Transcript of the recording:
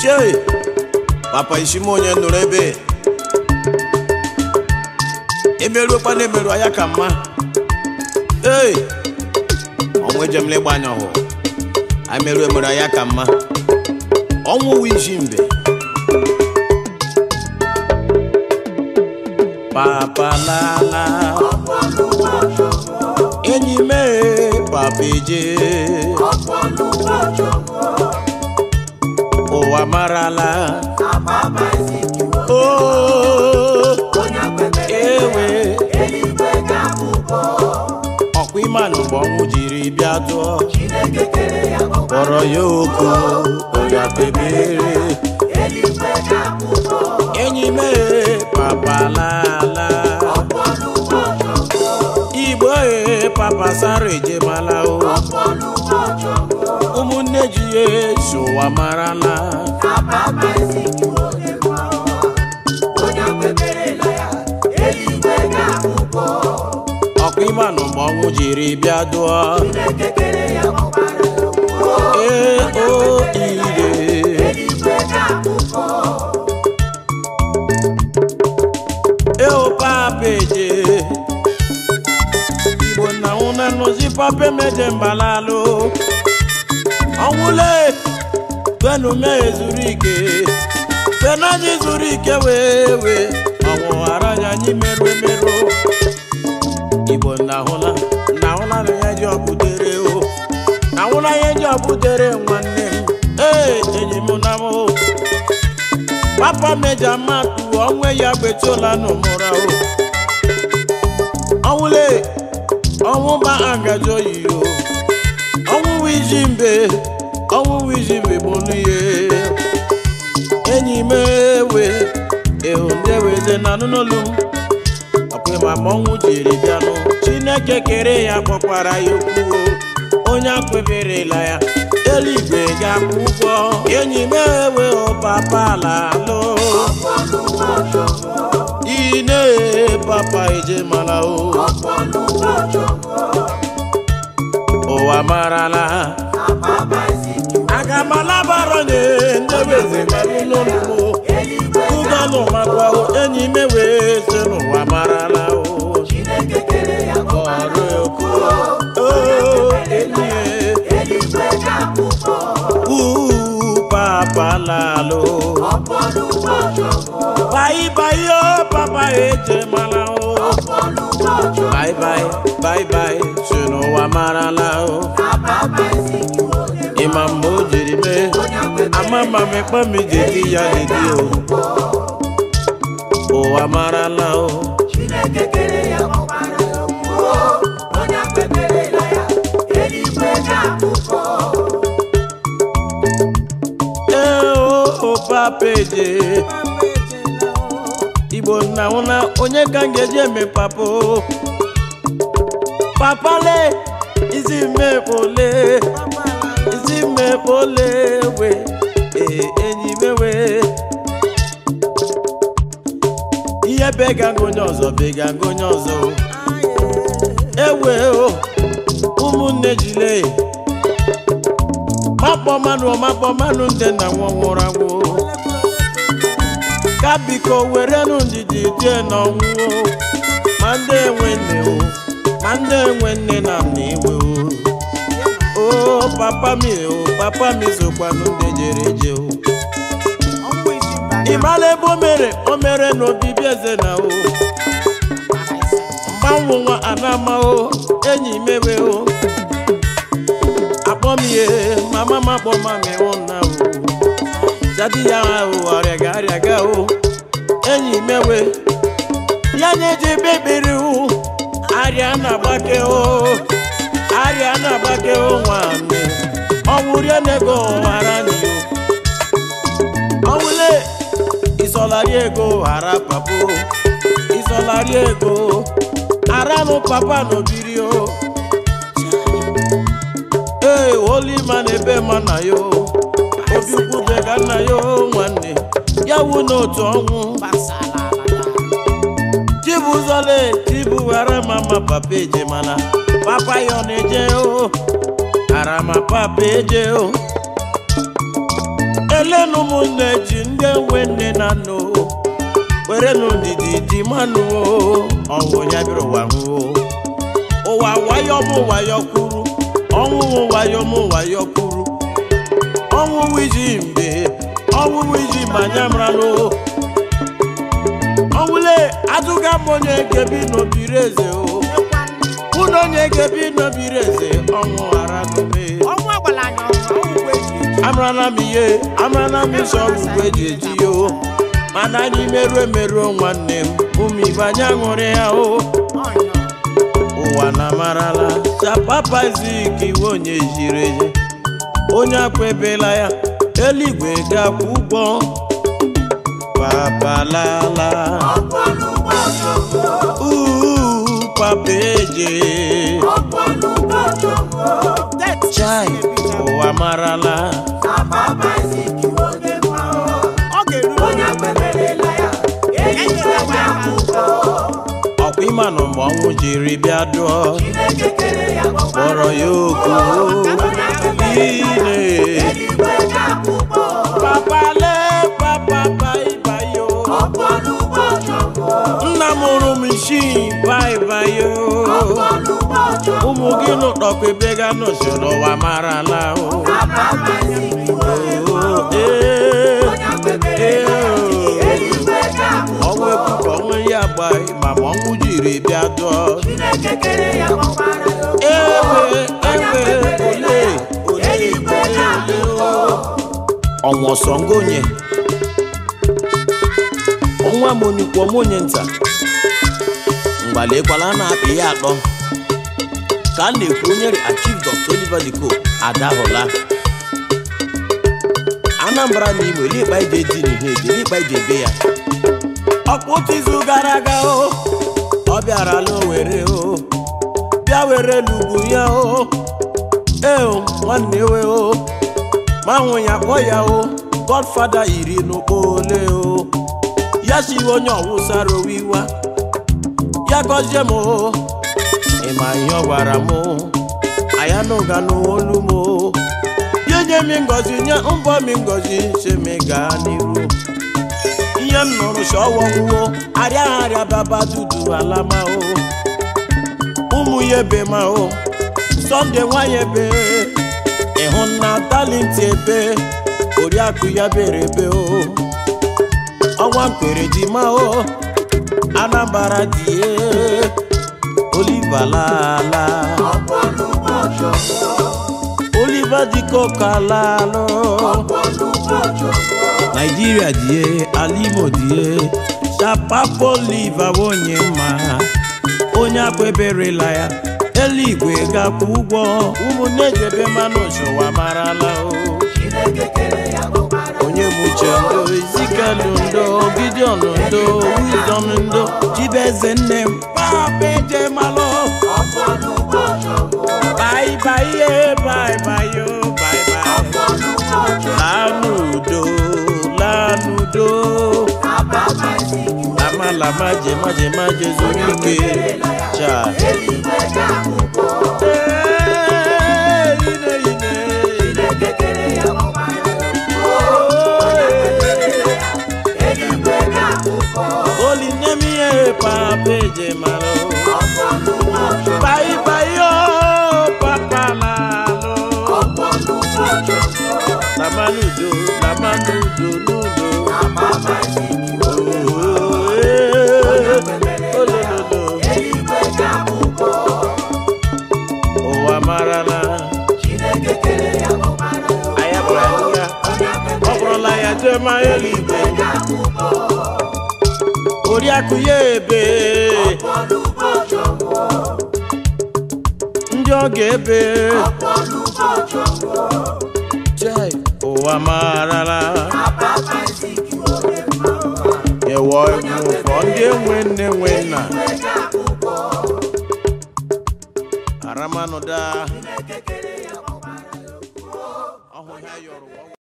chei papa ishima onye nụrụ ebe emeruokwa na emeru ya ka mma ee ọnwụ ejemla ịgba anya ọhụụ anyị merụ emeru ya ka mma ọnwụ wu iji mbe papa lala enyi mee papa eje ụwa marala oo ewe ọkwa imanụ mgbe ọnwụ jiri bịa dụọ kpọrọ ya oku ọya kpebere enyi mee papa lala igbo ee papa sara ejemala o ụmụnne ji ya esi ụwa marala ọkwa imanụ mgbe ọnwụ jiri bịa dụọ ee o ire eo papa eje igbo na nwụna nụzi papa emeje mbalalụ ọnwụle kwenume zuru ike kwenu anyị zuru ike wee wee ọnwụ ghara anyị anyị merụ emerụ igbo na ahụla na ahụla na ya ji ọbụdere o na ahụla ya ji ọbụdere nwanne m ee enyi m na m o papa meja matu ọnwụ ya gbetola n'ụmụra o ọnwụle ọnwụ ba agajọ yi o ọnwụ wiji mbe ọnwụ wiji mbe bụ n'ihe enyi m ewe ehu ndị weze na n'ụlọ m ọkwa ma ọnwụ jiri bịanụ chineke kere ya kpọkwara ya okwu o onye akweberela ya eluigwe ga-akwụ ụgwọ enyi m ewe papa lalụ ine papa eje mara o ụwa marala aga m alabaranye ndebeze marụlụlụmụ ụganụ makwa enyi m wee se n'ụwa marala o ọrụ okwu o enyi uu papa lalo bayi bayi o papa eje mara o bayi bayi bayi bayi se n'ụwa marala o ịma mgbe o jiri mee ama ma mekpa m jedi ya jedi o ụwa marala o ee o papa eje igbo nna nwụna onye ka m ga-eji eme papa o papa le isi mmekpole isi mmekpole we ee enyi mewe ihe bega nga onye ọzọ bega nga onye ọzọ o. ewe o ụmụnne jile makpọ mmanụ makpọ mmanụ ndị nna nwa nwụrụ anwụ ka biko werenụ ndidi die n'ọnwụ o. ma ndị enwe nne o ma ndị enwe nne na nna iwe o o papa mi o papa mi sokwanụ ndị jere eje o ị mara ebe o mere o mere n'obibi eze na o mgbanwe nwa anama o enyi mewe o akpọ m ihe mama m akpọ mami ụna o jadi ya o ọrịaga arịaga o enyi mewe ya na-eji bebiri o arịa na-agbake o arịa na-agbake o nwanne ọnwụ rie nego ghara n'iyo ọnwụle ịsọlarị ego ghara papo ịsọlarị ego aranụ papa n'obiri o ee olima na ebe ma na yo obi kwube ka nna ya o nwanne ya wu n'otu ọnwụ chibuzole chibughara mama papa eje mana papa ya ọ na-eje o arama papa eje o elenu mụ ụmụnne ji ndị enwe nne na nna o were n'ụdịdị dị mmanụ o ọnwụ ya bịara ụwa hụ o ụwa wayo mụ wayo kwuru ọnwụ mụ wayo mụ wayo kwuru ọnwụ wiji mgbe ọnwụ wiji manya mranụ ọnwụle adụga m onye gebi n'obiri eze o mụ na onye gebi n'obiri eze ọnwụ ghara gome ọnwụ agbala anya ọnwụ ọnwụ eji eji amarala m ihe amarala m isi ọgwụgwụ eji eji ya o mana anyị merụọ emerụọ nwanne m ụmụ ibe anyị aṅụrị ya o ọnya ụwa na amarala chapapa zik iwe onye jiri eji onye akwebela ya eluigwe ga-akwụ ụgwọ papalala uu papa eje det chai ụwa marala ọ ga-eru ọkwa ịmanụ mgbe ọnwụ jiri bịa dụọ kpọrọ ya oku ine papale papa baibayo nna m hụrụ m isi baibayo ụmụ gị nụtọkwa ebe ga n'usoro ụwa marala o Oo, ee, ee, ọnwụ ekwukọ ọnwụ ya gbaghị ma ma ọnwụ jiri bịa dụọ ewe ewe ole ole ole ole ọnwụ ọsọ ngonye ọnwa m onyikwo m onye nta mgbalekwala na-apị ya atọ ka a na-ekwu onye achief dr oliver diko adahụla anambra na imo elikpa ije dị n'ihe eji elikpa ije ebe ya ọkwa otu izu gara aga o ọ bịarala owere o bịa were lugbu ya o ee o, nwanne we o ma nwụ ya kpọ ya o godfada iri n'ụkpọ ole o ya siwe onye ọwụsara owiwa ya gọzie m o ịma ihe ọ gwara m o ayanụga n'olu m o ya nye mi ngọzi nye mbọ mi ngọzi si mi gaa n'iru ihe m nụrụ si ọwọ nwuo arịa ha arịa baba dudu alama o ụmụ ya ebe ma o sọnde nwanyị ebe ịhụ na talenti ebe oriakụ ya bere ebe o ọnwa mkpere di ma o anambara die oliva lala oliva diko kalalo naijiria die alimo die chapapo oliva onye mma onye akweberela ya eluigwe ga-akwụ ụgwọ ụmụnne jebe mmanụ ụwa marala o onye bụ uche ndo izikelu ndo gideon ndo wisdom ndo chibeze nne m papa eje malụ bye bye ye bye bye yo bye bye lanudo lanudo lamalama jemaje zuru ike cha Ee, ine, ine. olinemiye papeje malo bayi bayi o papa lalo lamanudo lamanudo nudo Oh, eh, olololo ụwa marala ayabụra ya ọ bụrụla ya jema eluigwe oriakụ ya ebe ndị ọ ga-ebe Chai, ụwa marala ewe ụfọ ndị enwe nne nwe nna aramanụda ọhụ ha yọrọ